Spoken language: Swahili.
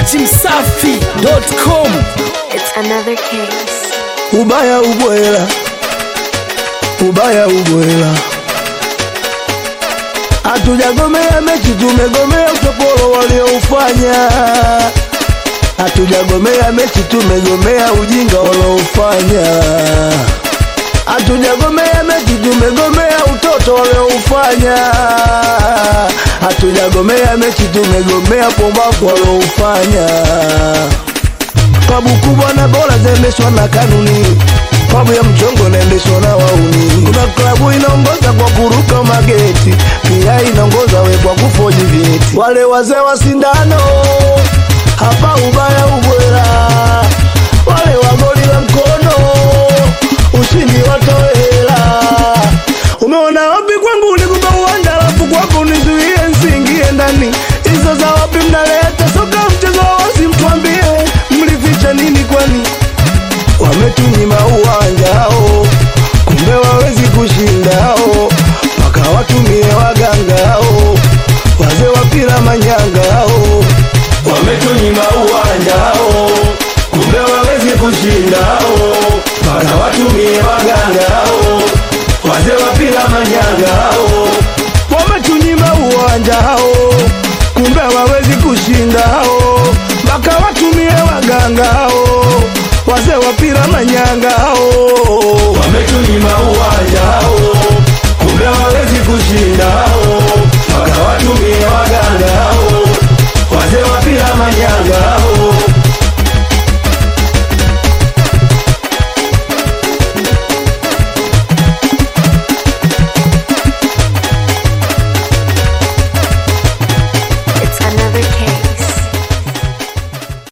dachimsafi.com It's another case. ubaya ubwela ubaya ubwela hatujagomea mechi tumegomea utopolo walioufanya hatujagomea mechi tumegomea ujinga walioufanya hatujagomea mechi tumegomea utoto walioufanya hatujagomea mechi tumegomea pombavu walioufanya Klabu kubwa na bora zaendeshwa na kanuni, klabu ya mchongo inaendeshwa na wauni. Kuna klabu inaongoza kwa kuruka mageti, pia inaongoza we kwa kufoji vyeti. Wale wazee wa sindano hapa ubaya ubwela, wale wagoli la mkono ushindi watoe hela. Umeona wapi kwangu nikupa uwanja, alafu kwako nizuie nsiingie ndani. Hizo za wapi mnaleta soka mchezo wa wazi, mtuambie mlificha nini kwani? Wametunyima uwanja hao, kumbe wawezi kushinda hao, mpaka watumie waganga hao, wazee wa pira manyanga hao. Wametunyima uwanja hao, kumbe wawezi kushinda hao, mpaka watumie waganga hao, wazee wa pira manyanga hao. Wametunyima uwanja hao, kumbe hawawezi kushinda hao, mpaka watumie waganga hao, wazee wa pira manyanga hao. Wametunyima uwanja hao, kumbe hawawezi kushinda hao, mpaka watumie waganga hao, wazee wa pira manyanga